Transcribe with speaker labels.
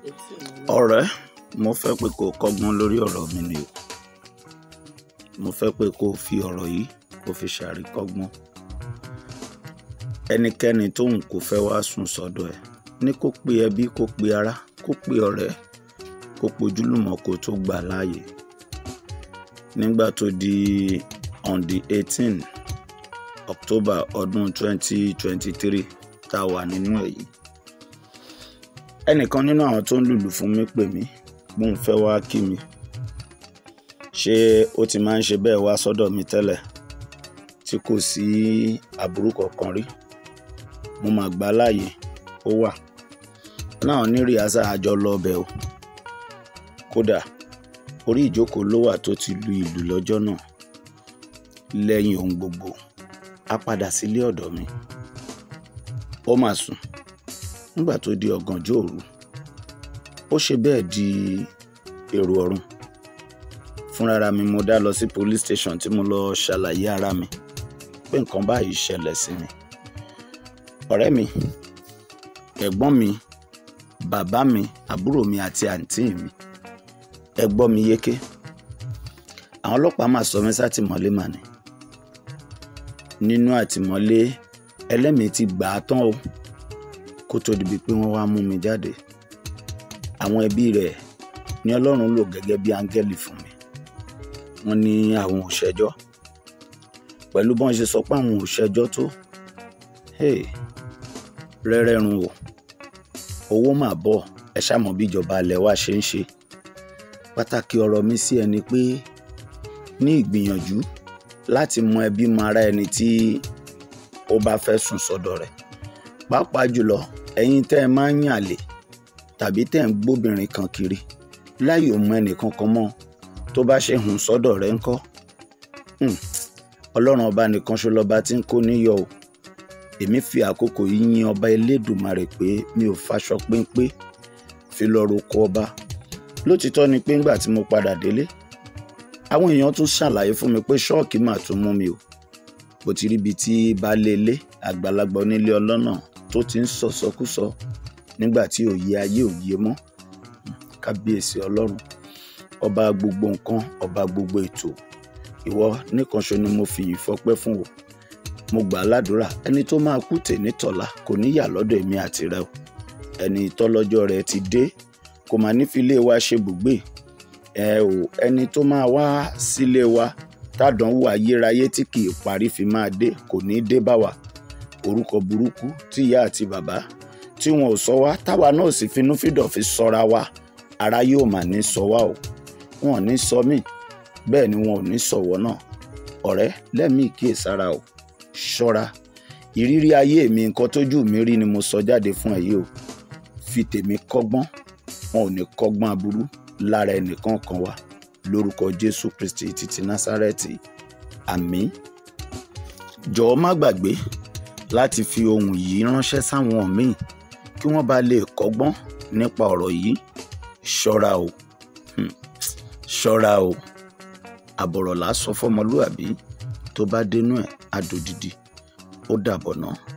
Speaker 1: ọ̀rẹ́ mo fẹ́ pé kó o kọ́gbọ́n lórí ọ̀rọ̀ mi ni o mo fẹ́ pé kó o fi ọ̀rọ̀ yìí kó o fi ṣàríkọ́gbọ́n ẹnikẹ́ni tóun kò fẹ́ wá sùn sọ́dọ̀ ẹ̀ ní kó pe ẹbí kó pe ará kó pe ọ̀rẹ́ kó pojúlùmọ̀ kó tó gbà láàyè nígbà tó di on the eighteen october ọdún twenty twenty three tá a wà nínú ẹ̀ yìí ẹnìkan nínú àwọn tó ń lùlù fún mi pè mí bóun fẹ́ wá kí mi ṣé ó ti máa ń ṣe bẹ́ẹ̀ wá sọ́dọ̀ mi tẹ́lẹ̀ tí kò sí aburú kankan rí mo mà gbà á láàyè ó wà náà ní rìhásà àjọ lọ ọbẹ̀ o kódà orí ìjókòó ló wà tó ti lu ìlú lọ́jọ́ náà lẹ́yìn ohun gbogbo a padà sílé ọ̀dọ̀ mi ó mà sùn nígbà tó di ọ̀gànjọ́ òru ó ṣe bẹ́ẹ̀ di èrò ọ̀run fúnra mi mo dá lọ sí police station tí mo lọ ṣàlàyé ara mi pé nǹkan báyìí ṣẹlẹ̀ sí mi ọ̀rẹ́ mi ẹ̀gbọ́n mi bàbá mi àbúrò mi àti àǹtí mi ẹ gbọ́ mi yéké àwọn ọlọ́pàá máa sọ mí sátìmọ́lé mà ní nínú àtìmọ́lé ẹlẹ́mìí ti gbà á tán o kó tó dibi pé wọ́n wá mú mi jáde àwọn ẹbí rẹ̀ ní ọlọ́run lò gẹ́gẹ́ bí áńgẹ́lì fún mi wọ́n ní àwọn ò ṣẹjọ́ pẹ̀lú bọ́n ṣe sọ pé àwọn ò ṣẹjọ́ tó hey, rẹ́rẹ́run o owó mà bọ̀ ẹ ṣàmọ̀ bí ìjọba alẹ̀ wa ṣe ń ṣe pàtàkì ọ̀rọ̀ mi sí ẹni pé ní ìgbìyànjú láti mọ ẹbí mọ ara ẹni tí ó bá fẹ́ sùn sọ́dọ̀ rẹ̀ pàápàá jùlọ ẹ̀yin tẹ́ ẹ máa ń yàn àlè tàbí tẹ́ ẹ ń gbóbìnrin kan kiri láì ò mọ ẹnìkan kan mọ́ tó bá ṣe hùn sọ́dọ̀ rẹ̀ ńkọ́ ọlọ́run ọba nìkan ṣo lọ́ba tí ń kó níyọ o èmi fi àkókò yìí yin ọba elédùmarè pé mi ò faṣọ péńpé fi lọ roko ọba lótìtọ́ ni pé ńgbà tí mo padà délé àwọn èèyàn tún ṣàlàyé fún mi pé ṣọ́ọ̀kì mà tún mú mi o bó ti ríbi tí baálé ilé àgbàlagbà onílé ọlọ́nà tó ti ń sọ̀sọ́kúsọ nígbà tí òye ayé òye mọ́ kábíyèsí ọlọ́run ọba gbogbo nǹkan ọba gbogbo ètò ìwọ nìkanṣo ni mo fi ìfọpẹ́ fún o mo gbà á ládùúrà ẹni tó máa kú tè nítọ̀la kò ní yà lọ́dọ̀ èmi àti rẹ o ẹni tọ́lọ́jọ́ rẹ ti dé kò máa ní fi ilé wa ṣe bùgbé ẹ o ẹni tó máa wá sílé wa tádánwò ayérayé tí kì í parí fi máa dé kò ní dé bá wa orúkọ burúkú tí ìyá àti bàbá tí wọn ò sọ wá táwa náà sì finúfídọ̀ fi sọra wa ara yóò mà ní sọ wá o wọn ò ní sọ mí bẹ́ẹ̀ ni wọn ò ní sọ̀wọ́ náà ọ̀rẹ́ lẹ́mìí kíyèsára o ṣọ́ra ìrírí ayé mi nǹkan tójú mi rí ni mo sọ jáde fún ẹ yìí o fi tèmi kọ́gbọ́n wọn ò ní kọ́gbọ́n aburú lára ẹnìkan kan wá lórúkọ jésù kristi títí násárẹ́tì àmín jọ̀ọ́ má gbàgbé láti fi ohun yìí ránṣẹ́ sáwọn míì kí wọ́n bá lè kọ́gbọ́n nípa ọ̀rọ̀ yìí ṣọ́ra o ṣọ́ra o àbọ̀rọ̀ là á sọ fọmọlúàbí tó bá dénú ẹ̀ á dòdìdì ó dàbọ̀ náà.